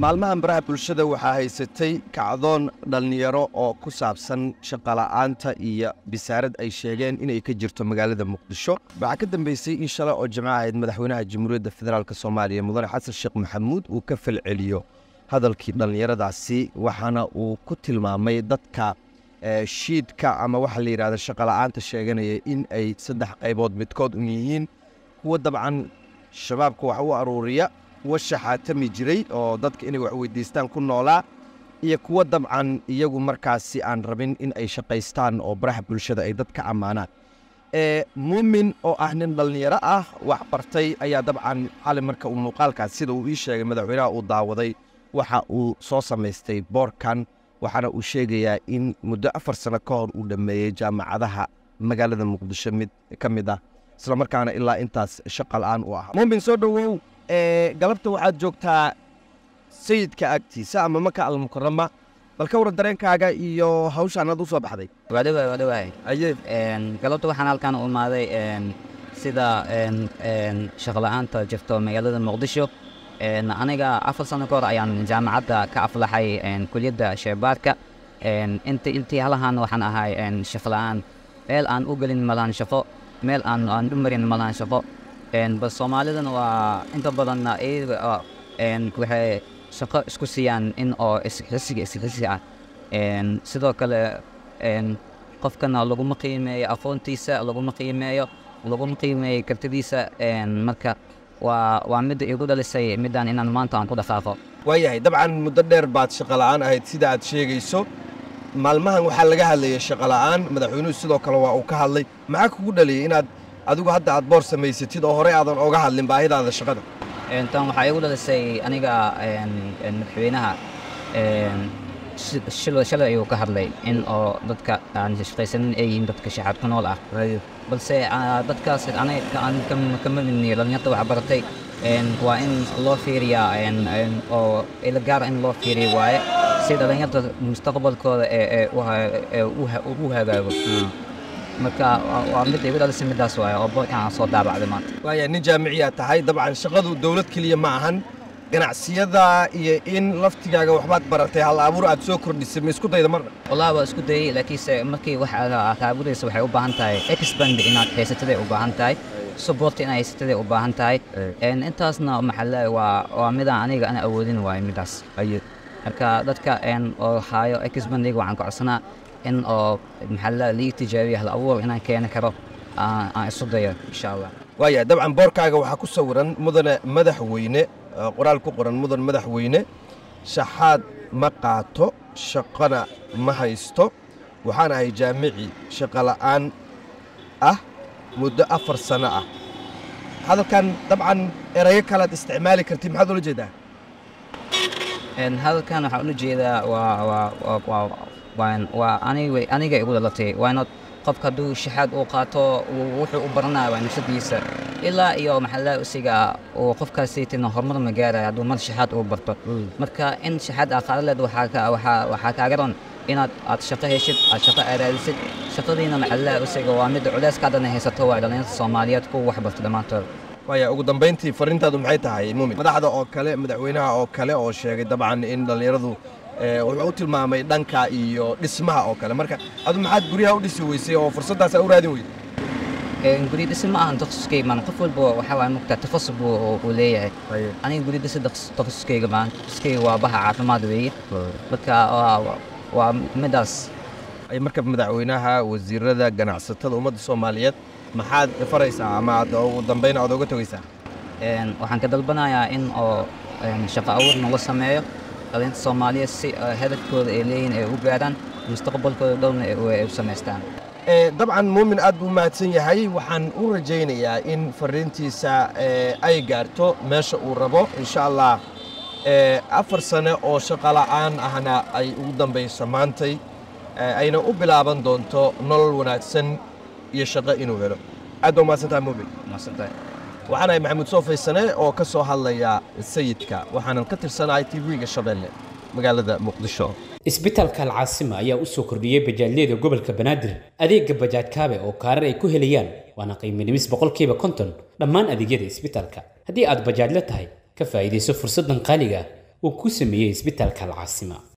maalmahan baraha bulshada waxaa haysatay kacdoon dhallinyaro oo ku saabsan shaqola'aanta iyo bisaarad ay sheegeen inay ka jirto magaalada muqdisho waxaa ka dambeysay in shalay oo jimco ahayd madaxweynaha jamhuuriyadda federaalk soomaaliya mudane xasan sheekh maxamuud uu ka falceliyo hadalkii dhallinyaradaasi waxaana uu ku tilmaamay dadka shiidka ama waxa la yidhahda shaqola'aanta sheeganaya in ay saddex qaybood midkood un yihiin kuwa dabcan shabaabka wax u aruuriya kuwa shaxaatami jiray oo dadka inay wax weydiistaan ku noolaa iyo kuwa dabcan iyagu markaasi aan rabin in ay shaqaystaan oo baraha bulshada ay dadka ammaanaan muumin oo ah nin dhallinyaro ah wax bartay ayaa dabcan xali marka uu muuqaalkaas sida uu ii sheegay madaxweynaha uu daawaday waxa uu soo samaystay boorkan waxaana uu sheegayaa in muddo afar sano ka hor uu dhammeeyey jaamacadaha magaalada muqdisho mid ka mid ah isla markaana ilaa intaas shaqa la'aan u ah muumin soo dhowow galabta waxaad joogtaa sayidka agtiisa ama maka almukarama bal ka waran dareenkaaga iyo hawshaan aad u soo baxday waa dhawaay waa dhawaay aye galabta waxaan halkan u imaaday sida shaqola'aanta jirto magaalada muqdisho aniga afar sano ka hor ayaan jaamacadda ka aflaxay kuliyadda sheebaarka int intii halahan waxaan ahay shaqola'aan meel aan u gelin malahan shaqo meel aan aan u marin malahan shaqo bal soomaalidana waa inta badanna iyaga waxay shaqo isku siiyaan in oo isxisiga isxisi ah sidoo kale qofkana laguma qiimeeyo aqoontiisa laguma qiimeeyo laguma qiimeeyo kartidiisa marka waa waa midda igu dhalisay midaan inaan maanta aan ku dhaqaaqo waayahay dabcan muddo dheer baad shaqo la'aan ahayd sida aad sheegayso maalmahan waxaa laga hadlayay shaqo la'aan madaxweynuhu sidoo kale waa uu ka hadlay maxaa kugu dhaliyey inaad adigu hadda aad boor samaysatid oo horey aadan oga hadlin baahidaada shaqada tan waxaa igu dhalisay aniga madaxweynaha shalay ayuu ka hadlay in oo dadka aan shaqaysanin ay yihiin dadka shaxaad ku nool ah balse dadkaas aniga aan kama midniyo dhalinyarta wax baratay waa in loo fiiriyaa oo ila gaara in loo fiiriyo waaye si dhalinyarta mustaqbalkooda ee u hagaago marka waa mid igu dhalisay midaas waaye oo boorkan aan soo daabacday maanta waaya nin jaamiciyaa tahay dabcan shaqadu dowlad keliya ma ahan ganacsiyada iyo in laftigaaga waxbaad baratay hal abuur aad soo kordhisay ma isku dayda marna wallahi waa isku dayey laakiinse markii wax aad abuuraysa waxay u baahan tahay expand inaad haysataday u baahan tahay support inaad haysataday u baahan tahay intaasna maxaa waa waa midaan aniga ana awoodin waayo midaas marka dadka oo haayo expandiga waxaan ka codsanaa in oo maxaa lii tijaabiyo hal abuur inaan keeni karo aan isu dayo insha allah waaya dabcan boorkaaga waxaa ku sawiran mudane madaxweyne qoraal ku qoran mudan madaxweyne shaxaad ma qaato shaqona ma haysto waxaan ahay jaamici shaqola'aan ah muddo afar sano ah hadalkan dabcan erayo kalead isticmaali kartid maxaad ula jeedaa hadalkan waxaan ula jeedaa waa waa aniga igu dhalatay waana qofka hadduu shaxaad uu qaato wuxuu u baranaya waa nafsadiisa ilaa iyo maxaa usiga uu qofkaasaytina horumar ma gaaraya hadduu mar shaxaad uu barto marka in shaxaad aa qaada leed waxaa kaaga ron inaad aad shaqo heshid aad shaqo araadisid shaqadiina maxaa usiga waa mid culeyskaadana haysato waa dhalinyarta soomaaliyeed kuwa wax barta dhammaantood waaya ugu dambayntii fariintaadu maxay tahay muumin madaxda oo kale madaxweynaha oo kale oo sheegay dabcan in dhallinyaradu wuxuu u tilmaamay dhanka iyo dhismaha oo kale marka adu maxaad guryaha u dhisi weysay oo fursaddaas aa u raadin weyday guri dhisi ma ahan takhasuskayga maan qof walba waxaa waay mugtaa takhasus buu uu leeyahay aniga guri dhisi takhasuskayga maan takhaskayga waa baha caafimaad weeye marka waa midaas marka madaxweynaha wasiirada ganacsatada ummadda soomaaliyeed maxaad faraysaa ama aad ugu dambayn aad oga tegaysaa waxaan ka dalbanayaa in oo shaqo abuur nagu sameeyo dhalinta soomaaliya si hadafkooda ay leeyihin ay u gaaraan mustaqbalkooda dhowna ay u samaystaan dabcan muumin aad buu mahadsan yahay waxaan u rajaynayaa in fariintiisa ay gaarto meesha uu rabo insha allah afar sane oo shaqo la'aan ahna ay ugu dambayso maantay ayna u bilaaban doonto nolol wanaagsan iyo shaqo inuu helo aad baa mahadsantahay muumin waxaan ahay maxamuud soofaysane oo ka soo hadlaya sayidka waxaanan ka tirsanahay tv-ga shabeelle magaalada muqdisho isbitaalka alcaasima ayaa u soo kordhiyey bajaajyada gobolka banaadir adeega bajaaj kaabe oo kaarar ay ku helayaan waana qiimo dhimis boqolkiiba konton dhammaan adeegyada isbitaalka haddii aad bajaajla tahay ka faa'iidayso fursaddan qaaliga ah uu ku sameeyey isbitaalka alcaasima